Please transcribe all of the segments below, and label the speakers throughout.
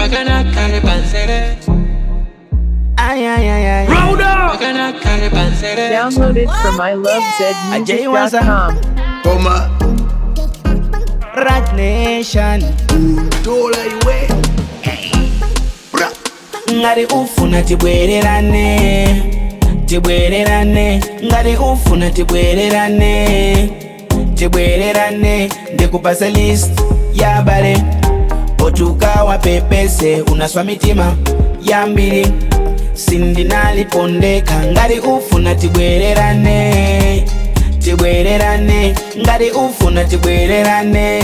Speaker 1: Pagana kale pansere.
Speaker 2: Ay, ay, ay, ay.
Speaker 1: Pagana kale pansere.
Speaker 3: Downloaded from ilovezmusic.com.
Speaker 4: Toma,
Speaker 2: Rat Nation.
Speaker 4: dola iwe. Bra,
Speaker 2: ngati ufuna tibwererane tibwererane ngati ufuna tibwererane tibwererane ndikupasa list ya bale otukawa pepese unaswa mitima yambiri sindinalipondeka ngati ufuna tibwererane tibwererane ngati ufuna tibwererane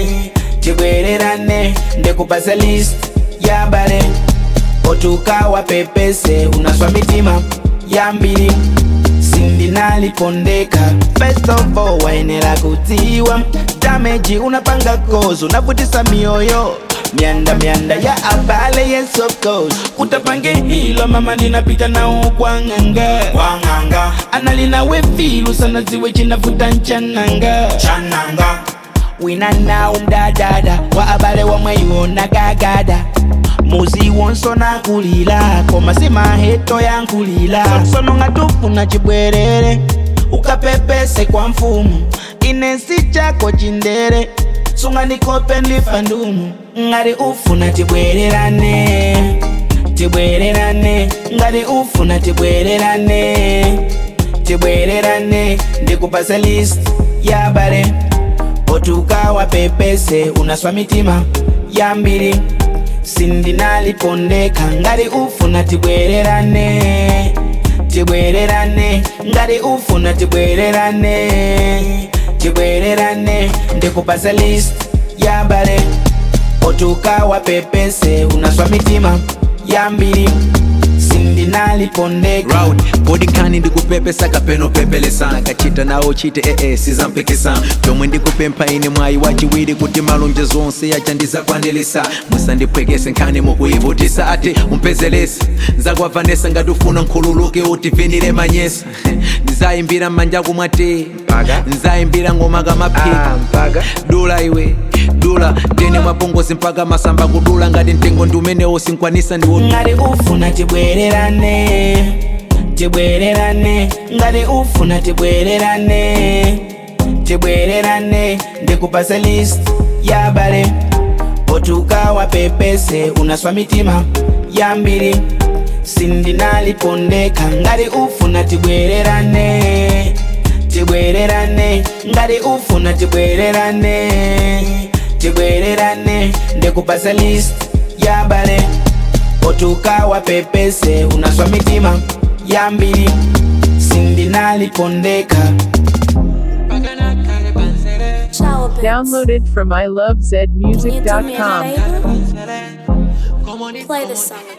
Speaker 2: tibwererane ndikupasa list ya bale otukawa pepese unaswa mitima yambiri sindinalipondeka first of all waenera kutiwa dameji unapanga kozo unavutisa mioyo myanda myanda ya abale yes of course utapange hilo mama ninapita nao kwanganga kwanganga analina wefilu sana ziwe chinavuta nchananga chananga wina nawo mdadada wa abale wamweyiwona gagada muzi wonso nakulila koma simaheto yankulila sono nga tufuna chibwerere ukapepese kwa mfumu inesi chako chindere sunga ndikope ndifa ndumu ngati ufuna tibwererane tibwererane ngati ufuna tibwererane tibwererane ndikupasa list ya bale otukawa pepese unaswa mitima yambiri sindinalipondeka ngati ufuna tibwererane tibwererane ngati ufuna tibwererane tibwererane ndikupasa list ya bale otukawa pepese unaswa mitima yambiri sindinalipondeka
Speaker 5: round bodikani ndikupepesa kapeno pepelesa kachita nawo chite ee sizampikisa chomwe ndikupempha ine mwayi wachiwiri kuti malonje zonse yachandizakwanilisa musandipwekese nkhani mukuyivutisa ati umpezelese nzakuavanesa ngati ufuna nkhululuke utivinire manyesa ndizayimbira m'manja kumwati nzayimbira ngoma kamaphika dula iwe dula ndene mwapongozi mpaka masamba kudula ngati mtengo ndi umenewo sinkwanisa ndiwo
Speaker 2: ngati ufuna tibwererane tibwererane ngati ufuna tibwererane tibwererane ndikupasa list ya bale otukawa pepese unaswa mitima yambiri sindinalipondeka ngati ufuna tibwererane tibwererane ngati ufuna tibwererane tibwererane ndikupasa list ya bale otukawa pepese unaswa mitima yambiri sindinalipondeka
Speaker 1: Pagana kale pansere.
Speaker 6: Ciao, Benz.
Speaker 3: Downloaded from
Speaker 6: Niente mi
Speaker 3: ilovezmusic.com.
Speaker 6: amirai,
Speaker 1: Pansere. Come on,
Speaker 6: Play this song again.